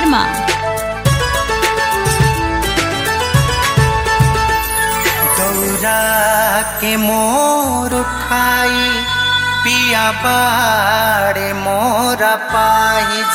शर्मा गौरा के मोर उठाई पिया बाड़े मोरा पाइज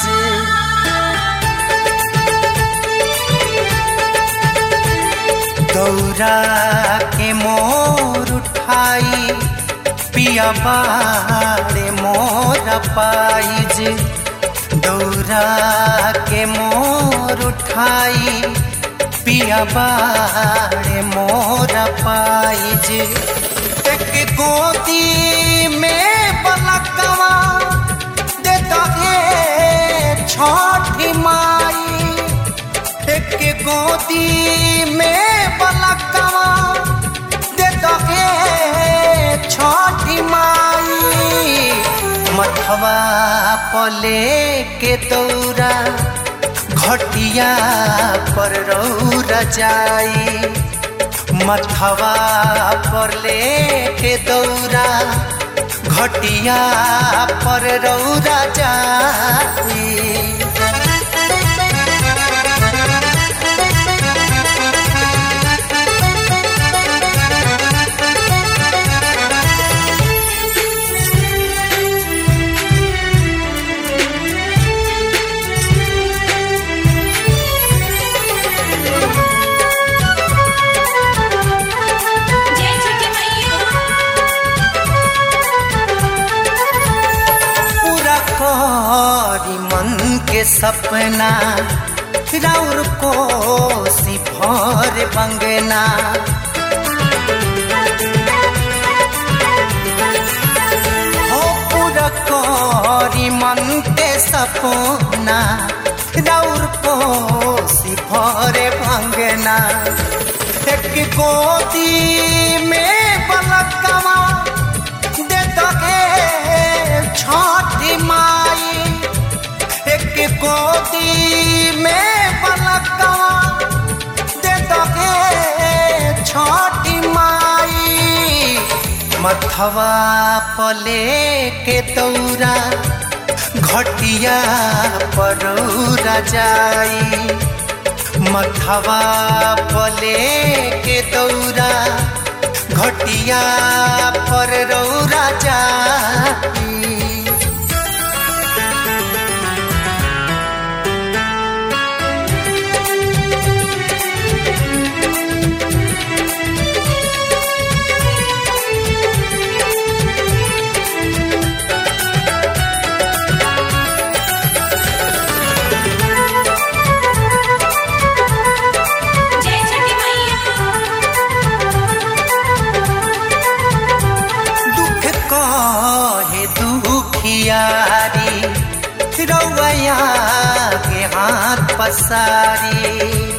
गौरा के मोर उठाई पिया बाड़े मोरा पाइज गौरा के मोर उठाई पिया बाड़े मोरा पाइज एक गोदी में बलकवा दे दहे छठी माई एक गोदी में बलकवा दे दहे छठी माई मथवा पले के दौरा घटिया पर रौरा जाई मथवा पर लेके दौरा घटिया पर रौरा जाई जय छठी मैया पूरा करी मन के सपना राउर को सिफर बंगना हो पूरा करी मन के सपना राउर को सिफर बंगना एक गोदी में बलकवा दे दहे छठी माई एक गोदी में बलकवा दे दहे छठी माई मथवा पले के दौरा घटिया परौरा जाई मथवा पले के दौरा घटिया पर रौरा जाई जय छठी मैया दुख कहे दुखियारी रौया के हाथ पसारी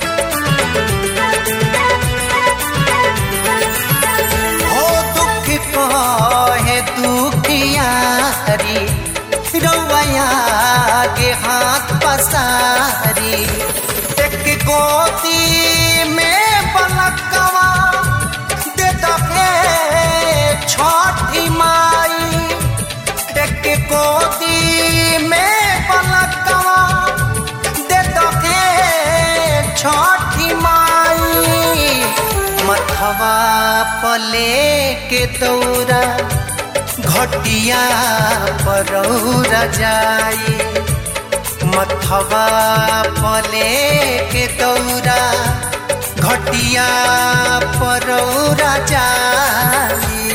हो दुख कहे दुखियारी रौया के हाथ पसारी एक गोदी में बलकवा दे दहे छठी माई एक गोदी में बलकवा दे दहे छठी माई मथवा पले के दौरा घटिया परौरा जाई मथवा पले के दौरा घटिया परौरा जाई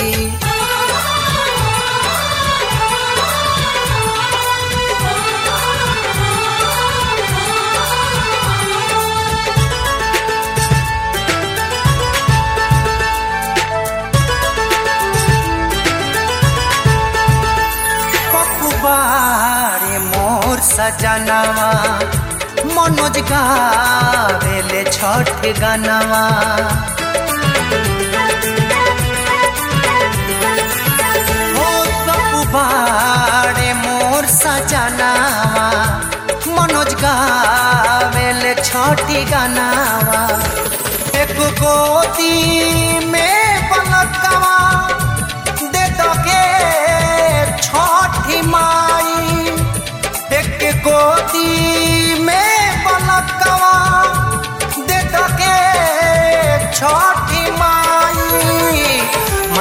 पपुबारे मोर सजनवा मनोज गावेले छठ गनवा हो पपुबारे मोर सजनवा मनोज गावेले छठी गनवा एक गोदी में पलकवा दे दगे छठी माई एक गोदी में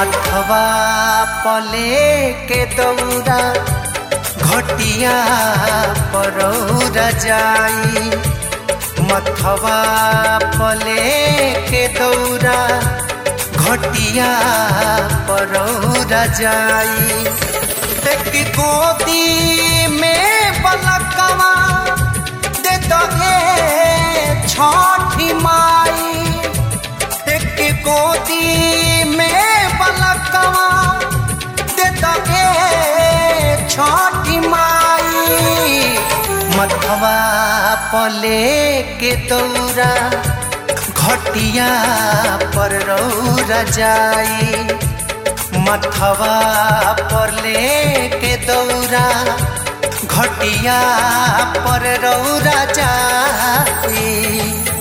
मथवा पले के दौरा घटिया परौरा जाई मथवा पले के दौरा घटिया परौरा जाई एक गोदी में बलकवा दे दगे छठी माई एक गोदी में बलकवा दे दगे छठी माई मथवा पले के दौरा घटिया पर रौरा जाई मथवा पर लेके दौरा घटिया पर रौरा जाई